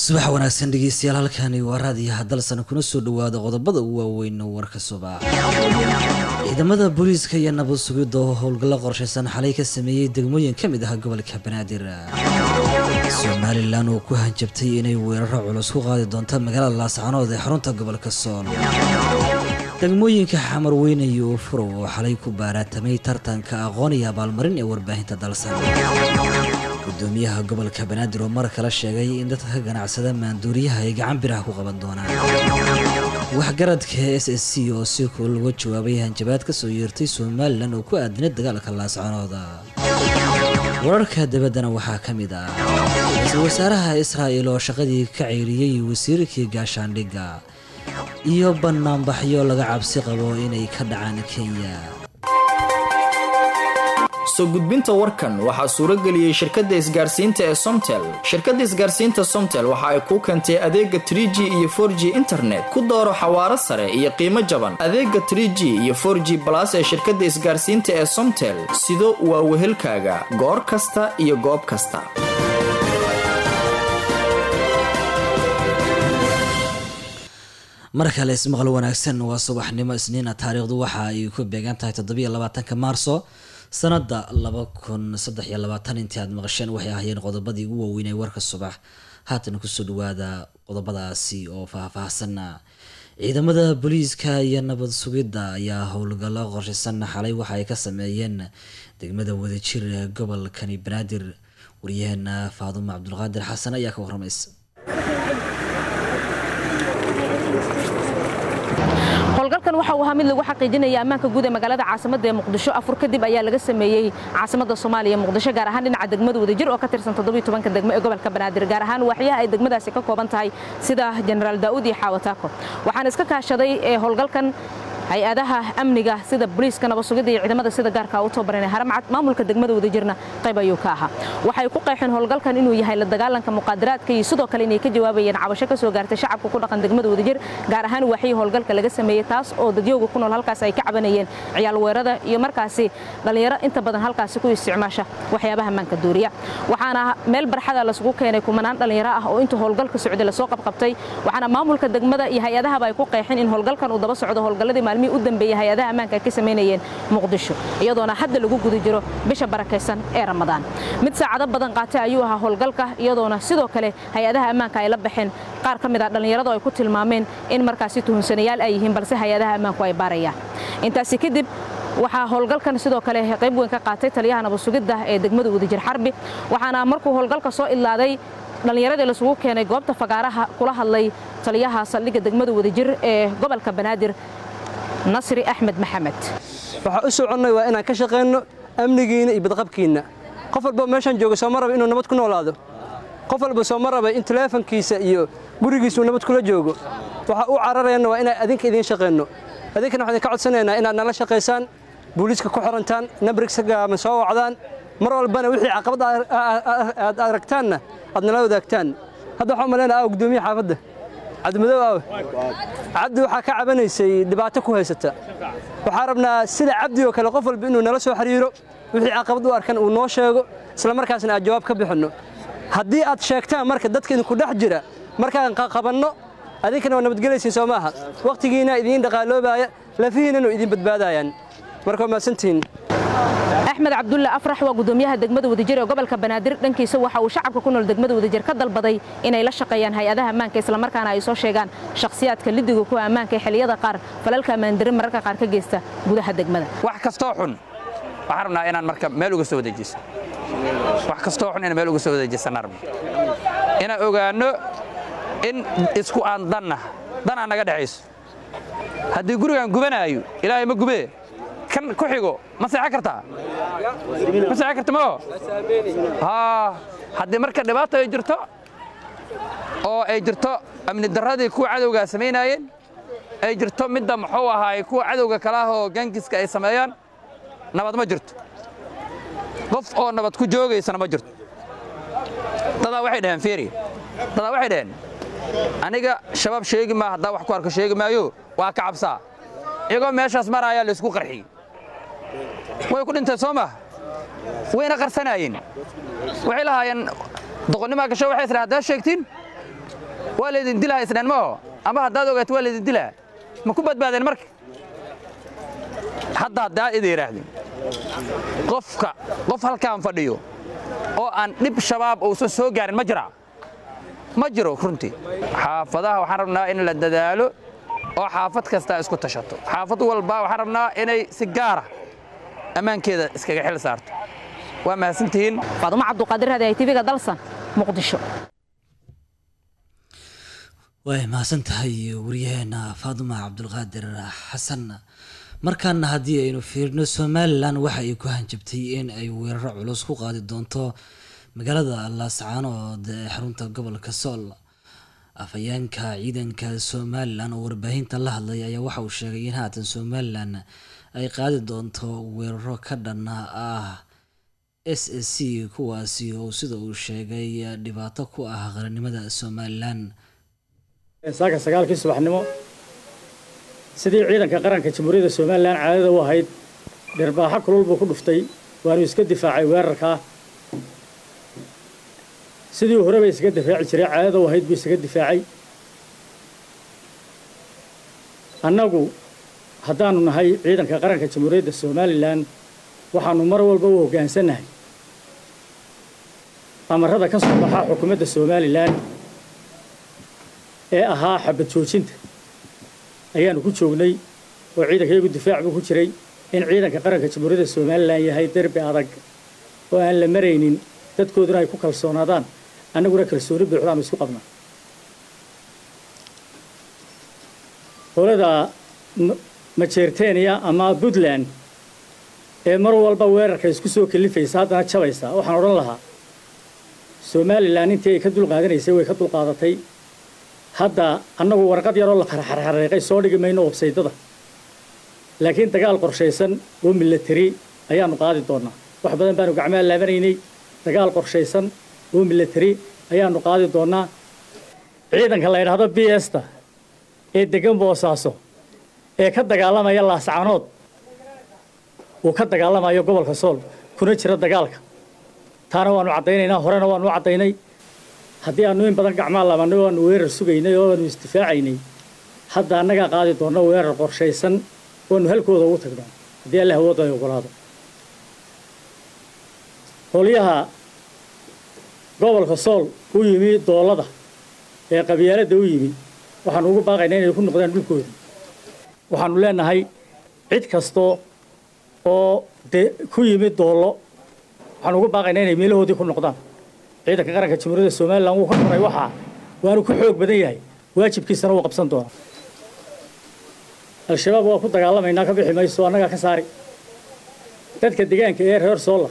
subax wanaagsan dhegeystayaal halkani waa raadiyo hadalsan kuna soo dhawaada qodobada ugu waaweyn warka subax ciidamada booliiska iyo nabad sugidda oo howlgallo qorshaysan xalay ka sameeyey degmooyin ka mid ah gobolka banaadir somalilan oo ku hanjabtay inay weeraro culus ku qaadi doonto magaalada laascanood ee xarunta gobolka sool degmooyinka xamar weyne iyo furow oo xalay ku baaraatamay tartanka aqoon iyo abaalmarin ee warbaahinta dalsan gudoomiyaha gobolka banaadir oo mar kale sheegay in dadka ka ganacsada maanduuriyaha ay gacan biraha ku qaban doonaan waxgaradka s s c oo si kul uga jawaabay hanjabaad ka soo yeertay somalilan oo ku aadinay dagaalka laascanooda wararka dabaddana waxaa ka mid ah ra-iisul wasaaraha israa'il oo shaqadii ka ceyriyey wasiirkii gaashaandhigga iyo banaanbaxyo laga cabsi qabo inay ka dhacaan kenya soo gudbinta warkan waxaa suuro geliyey shirkadda isgaarsiinta ee somtel shirkadda isgaarsiinta somtel waxa ay kuu keentay adeega trie g iyo for g internet ku dooro xawaaro sare iyo qiimo jaban adeega trie g iyo for g balas ee shirkadda isgaarsiinta ee somtel sido waa wehelkaaga goor kasta iyo goob kasta mar kale ismaqal wanaagsan waa subaxnimo isniina taariikhdu waxa ay ku beegan tahay toddobiyo labaatanka maarso sanada laba kun saddex iyo labaatan intii aad maqasheen waxay ahaayeen qodobadii ugu waaweynay warka subax haatan kusoo dhawaada qodobadaasi oo faahfaahsan ciidamada booliiska iyo nabad sugidda ayaa howlgallo qorshaysan xalay waxa ay ka sameeyeen degmada wadajir ee gobolkani banaadir waryaheena faadumo cabdulqaadir xasan ayaa ka waramaysa howlgalkan waxa uu ahaa mid lagu xaqiijinaya ammaanka guud ee magaalada caasimada ee muqdisho afur kadib ayaa laga sameeyey caasimada soomaaliya muqdisho gaar ahaan dhinaca degmada wadajir oo ka tirsan todobiyotobanka degmo ee gobolka banaadir gaar ahaan waaxyaha ay degmadaasi ka kooban tahay sida jenaraal daa'uud iyo xaawataako waxaan iska kaashaday ee howlgalkan hay-adaha amniga sida booliiska nabad sugidda iyo ciidamada sida gaarka u tababaranay haramcad maamulka degmada wadajirna qayb ayuu ka ahaa waxay ku qeexeen howlgalkan inuu yahay la dagaalanka muqaadaraadka iyo sidoo kale inay ka jawaabayeen cabasho ka soo gaartay shacabka ku dhaqan degmada wadajir gaar ahaan waaxyii howlgalka laga sameeyey taas oo dadyooga ku nool halkaas ay ka cabanayeen ciyaal weerada iyo markaasi dhallinyaro inta badan halkaasi ku isticmaasha waxyaabaha maanka duuriya waxaana meel barxada lasugu keenay kumanaan dhallinyaro ah oo intuu howlgalka socday lasoo qabqabtay waxaana maamulka degmada iyo hay-adahaba ay ku qeexeen in howlgalkan uu daba socdo howlgalladii maalmihii u dambeeyey hay-adaha ammaanka ay ka samaynayeen muqdisho iyadoona hadda lagu guda jiro bisha barakaysan ee ramadaan mid saacado badan qaatay ayuu ahaa howlgalka iyadoona sidoo kale hay-adaha ammaanka ay la baxeen qaar ka mid ah dhallinyaradu ay ku tilmaameen in markaasi tuhunsanayaal ay yihiin balse hay-adaha ammaanku ay baarayaan intaasi kadib waxaa howlgalkan sidoo kale qayb weyn ka qaatay taliyaha nabad sugidda ee degmada wadajir xarbi waxaana markuu howlgalka soo idlaaday dhallinyaradii lasugu keenay goobta fagaaraha kula hadlay taliyaha saldhigga degmada wadajir ee gobolka banaadir nasri axmed maxamed waxaa u soconnay waa inaan ka shaqayno amnigiinna iyo badqabkiinna qof walba meeshaan jooga sooma raba inuu nabad ku noolaado qof walba sooma raba in teleefonkiisa iyo gurigiisuu nabad kula joogo waxa u cararayana waa inaan adinka idiin shaqayno adinkana waxaan idinka codsanaynaa inaad nala shaqaysaan booliiska ku xirantaan nabrigsaama soo wacdaan mar walbana wixii caqabad aad aragtaanna aad nala wadaagtaan hadda waxaan umalaynaa ah gudoomiye xaafadda cabdimadow aawe cabdi waxaa ka cabanaysay dhibaato ku haysata waxaa rabnaa sida cabdi oo kale qof walba inuu nala soo xiriiro wixii caqabad u arkan uu noo sheego isla markaasna aad jawaab ka bixinno haddii aad sheegtaan marka dadka idinku dhex jira markaan qabanno adinkana waa nabadgelaysiin soo maaha wakhtigiina idiin dhaqaaloobaaya lafihiinanu idiin badbaadayaan marka waa mahadsantihiin axmed cabdulle afrax waa gudoomiyaha degmada wadajir ee gobolka banaadir dhankiisa waxa uu shacabka ku nool degmada wadajir ka dalbaday inay la shaqeeyaan hay-adaha ammaanka islamarkaana ay soo sheegaan shakhsiyaadka lidiga kuwa ammaanka ee xilliyada qaar falalka ammaandarin mararka qaar ka geysta gudaha degmada wax kastoo xun waxaan rabnaa inaan marka meel uga soo wadeejiso wax kastoo xun inaan meel uga soo wadeejisana rabno inaan ogaanno in isku aan danna dan aan naga dhexayso haddii gurigaan gubanaayo ilaahay ma gubee kan ku xigo ma seexan kartaa ma seexan karta mao haa haddii marka dhibaato ay jirto oo ay jirto amni darradii kuwa cadowgaa samaynaayeen ay jirto midda muxuu ahaay kuwa cadowga kale ah oo gaangiska ay sameeyaan nabad ma jirto qof oo nabad ku joogaysana ma jirto dadaa waxay dhaheen fiiri dadaa waxay dhaheen aniga shabaab sheegi maa haddaa wax ku arko sheegi maayo waa ka cabsaa iyagoo meeshaas maraayaa laysku qarxiyey way ku dhinteen soo maha wayna qarsanaayeen waxay lahaayeen doqonnimaa gasho waxay isdhaha haddaad sheegtiin waa laydin dilaa isdhen ma oo ama haddaad ogaato waa laydin dilaa ma ku badbaadeen marka hadda haddaa ida yidhaahdeen qofka qof halkaan fadhiyo oo aan dhib shabaab uusan soo gaarin ma jiraa ma jiro runtii xaafadaha waxaan rabnaa in la dadaalo oo xaafad kastaa isku tashato xaafad walba waxaan rabnaa inay si gaara ammaankeeda iskaga xil saarto waa mahadsantihiin faadumo cabduqaadir hadi ay tv-ga dalsan muqdisho way mahadsan tahay waryaheena faaduma cabdulqaadir xasan markaana haddii aynu fiirino somalilan waxa ay ku hanjabtay in ay weeraro culus ku qaadi doonto magaalada laascaanood ee xarunta gobolka sool afhayeenka ciidanka somalilan oo warbaahinta la hadlay ayaa waxa uu sheegay in haatan somalilan ay qaadi doonto weeraro ka dhan ah s a c kuwaasi oo sida uu sheegay dhibaato ku ah qarannimada somalilan saaka sagaalkii subaxnimo sidii ciidanka qaranka jamhuuriyadda somalilan caadada u ahayd dhirbaaxo kulul buu ku dhuftay waanu iska difaacay weerarkaa sidii horeba isaga difaaci jiray caadada u ahayd buu isaga difaacay annagu haddaanu nahay ciidanka qaranka jamhuuriyadda somalilan waxaanu mar walba u hoggaansannahay amarada ka soo baxaa xukuumadda somalilan ee ahaa xabad joojinta ayaanu ku joognay oo ciidanka iyagu difaac buu ku jiray in ciidanka qaranka jamhuuriyadda somalilan yahay derbi adag oo aan la maraynin dadkooduna ay ku kalsoonaadaan annaguna kalsooni buuxdaanu isku qabnaa qolada majeerteniya ama puntland ee mar walba weerarka isku soo kalifaysa haddana jabaysa waxaan odhan lahaa somalilan intii ay ka dulqaadanaysay way ka dulqaadatay hadda annagu warqad yaroo la xarxarxareeqay soo dhigi mayno websaydada laakiin dagaal qorshaysan oo milatari ayaanu qaadi doonaa wax badan baanu gacmaha laabanaynay dagaal qorshaysan oo milatari ayaanu qaadi doonaa ciidanka la yidhaahdo b esta ee degan boosaaso ee ka dagaalamaya laascaanood uu ka dagaalamayo gobolka sool kuna jira dagaalka taana waanu caddaynaynaa horena waanu u caddaynay haddii aanu in badan gacmaa laabannay oo aanu weerar sugaynay oo aanu isdifaacaynay hadda annagaa qaadi doonno weerar qorshaysan oanu halkooda ugu tagno haddii alle hawooda ay ogolaado qolyaha gobolka sool u yimi doolada ee qabyaaladda u yimi waxaanu ugu baaqaynaa inay ku noqdaan dhulkooda waxaanu leenahay cid kastoo oo de ku yimi doollo waxaanu ugu baaqaynaa inay meelahoodii ku noqdaan ciidanka qaranka jamhuuriyadda somalilan wuu ka koray waxaa waanu ku xoog badan yahay waajibkiisana wuu qabsan doonaa al-shabaab waa ku dagaalamaynaa ka bixi mayso annagaa ka saari dadka deegaanka ee reer soola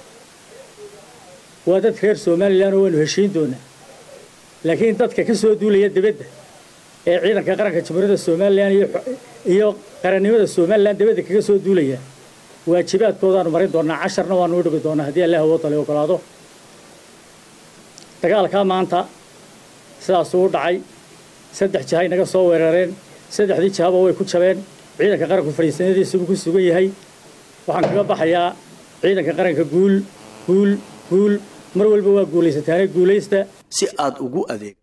waa dad reer somalilan oo waanu heshiin doonaa laakiin dadka ka soo duulaya dibadda ee ciidanka qaranka jamhuuriyadda somalilan iyo qarannimada somalilan dibadda kaga soo duulaya waajibaadkoodaanu marin doonaa casharna waanu u dhigi doonaa haddii alle hawooda la ogolaado dagaalkaa maanta sidaasuu u dhacay saddex jahay naga soo weerareen saddexdii jahaba way ku jabeen ciidanka qaranku fadhiisanadiisubuu ku sugan yahay waxaan kaga baxayaa ciidanka qaranka guul guul guul mar walba waa guulaysataane guulaysta si aad ugu adeeg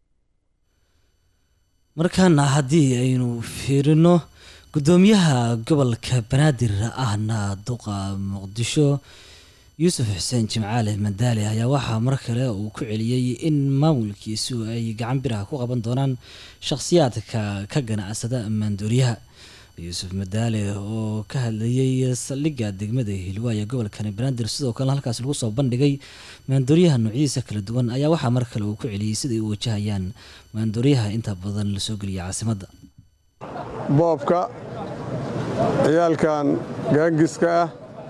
markaana haddii aynu fiirino guddoomiyaha gobolka banaadir ahna duqa muqdisho yuusuf xuseen jimcaale madaali ayaa waxaa mar kale uu ku celiyey in maamulkiisu ay gacan biraha ku qaban doonaan shakhsiyaadka ka ganacsada maandooriyaha yuusuf madaale oo ka hadlayey saldhigga degmada hilwaaye gobolkani banaadir sidoo kalena halkaas lagu soo bandhigay maandooriyaha noocyadiisa kala duwan ayaa waxaa mar kale uu ku celiyey siday u wajahayaan maandooriyaha inta badan lasoo geliya caasimadda boobka ciyaalkan gaangiska ah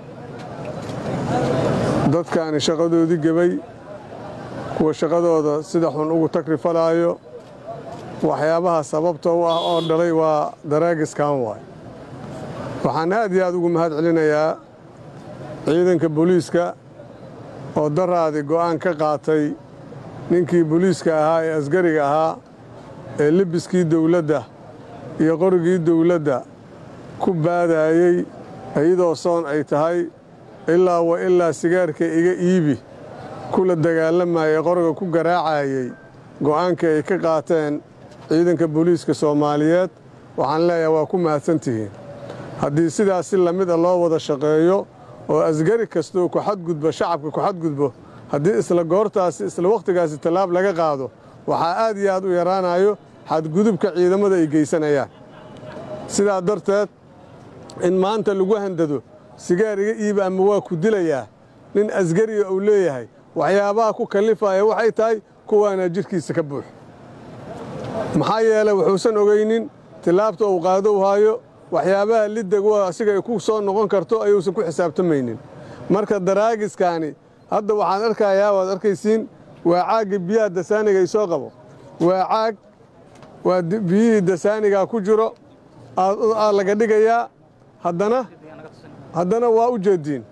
dadkaani shaqadoodii gebay kuwa shaqadooda sida xun ugu takrifalaayo waxyaabaha sababta u ah oo dhalay waa daraagiskan waay waxaan aad iyo aad ugu mahad celinayaa ciidanka booliiska oo daraadi go'aan ka qaatay ninkii booliiska ahaa ee asgariga ahaa ee lebiskii dawladda iyo qorigii dawladda ku baadaayey iyadoo soon ay tahay ilaa wa ilaa sigaarka iga iibi kula dagaalamaya qoriga ku garaacayey go'aankii ay ka qaateen ciidanka booliiska soomaaliyeed waxaan leeyahay waa ku mahadsantihiin haddii sidaas si lamid a loo wada shaqeeyo oo asgari kastoo ku xadgudbo shacabka ku xadgudbo haddii isla goortaasi isla wakhtigaasi tallaab laga qaado waxaa aad iyo aad u yaraanayo xadgudubka ciidamada ay geysanayaan sidaa darteed in maanta lagu handado sigaar iga iiba ama waa ku dilayaa nin asgariga uu leeyahay waxyaabaha ku kallifaya waxay tahay kuwaana jidhkiisa ka buux maxaa yeelay wuxuusan ogaynin tillaabta uu qaado u haayo waxyaabaha liddagu asiga ay ku soo noqon karto ayuusan ku xisaabtamaynin marka daraagiskaani hadda waxaan arkayaa waad arkaysiin waa caagga biyaha dasaaniga ay soo qabo waa caag waa biyihii dasaanigaa ku jiro aa laga dhigayaa haddana haddana waa u jeediin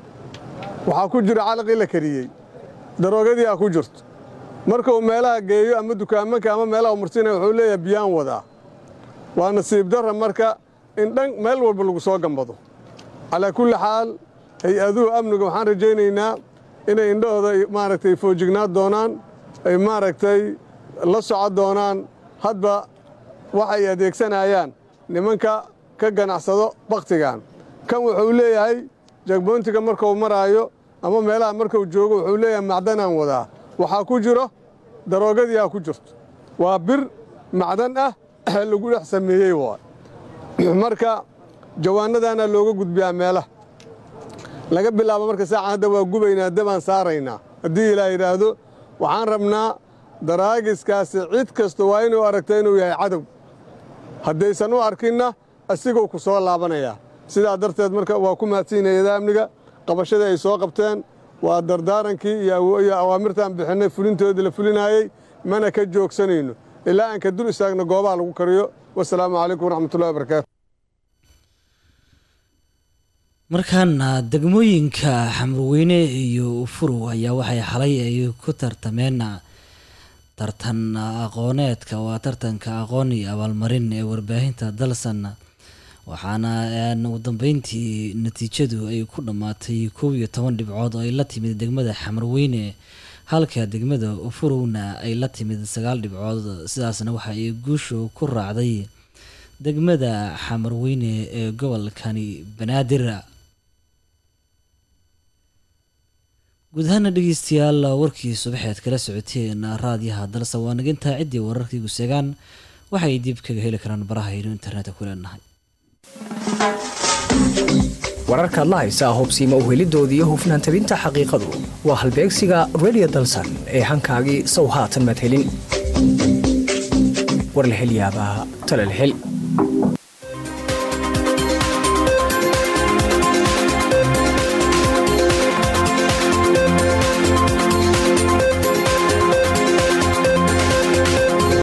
waxaa ku jira calaqii la kariyey daroogadii aa ku jirto marka uu meelaha geeyo ama dukaamanka ama meelaha umarsiinaya wuxuu leeyahay biyaan wadaa waa nasiib darra marka in dhan meel walba lagu soo gambado calaa kulli xaal hay-aduhu amniga waxaan rajaynaynaa inay indhahooda maaragtay foojignaan doonaan ay maaragtay la soco doonaan hadba waxay adeegsanayaan nimanka ka ganacsado bakhtigan kan wuxuu leeyahay jagboontiga markuu maraayo ama meelaha markuu joogo wuxuu leeyahay macdanaan wadaa waxaa ku jiro daroogadii aa ku jirto waa bir macdan ah lagu dhex sameeyey waay marka jawaanadaana looga gudbiyaa meelaha laga bilaabo marka saacan hadda waa gubaynaa dabaan saaraynaa haddii ilaa yidhaahdo waxaan rabnaa daraagiskaasi cid kasta waa inuu aragta inuu yahay cadow haddaysan u arkinna asiguu ku soo laabanayaa sidaa darteed marka waa ku mahadsiinayada amniga qabashadii ay soo qabteen waa dardaarankii iyo awaamirtaan bixinnay fulintoodii la fulinaayey mana ka joogsanayno ilaa aan ka dul istaagno goobaha lagu kariyo wasalaamu calaykum waraxmatullahi wabarakaatu markaana degmooyinka xamurweyne iyo ufurow ayaa waxay xalay ay ku tartameen tartan aqooneedka waa tartanka aqoon iyo abaalmarin ee warbaahinta dalsan waxaana ugu dambeyntii natiijadu ay ku dhammaatay kow iyo toban dhibcood oo ay la timid degmada xamarweyne halka degmada ufurowna ay la timid sagaal dhibcood sidaasna waxa ay guushu ku raacday degmada xamarweyne ee gobolkani banaadir guud ahaana dhegeystayaal warkii subaxeed kala socoteen raadiyaha dalsa waa nagintaa ciddii wararkii guseegaan waxay dib kaga heli karaan baraha aynu internetka ku leenahay wararkaad la haysaa hubsiima uhelidooda iyo hufnaan tabinta xaqiiqadu waa halbeegsiga redio dalsan ee hankaagii sow haatan madhelin war la hel yaabaa tala la hel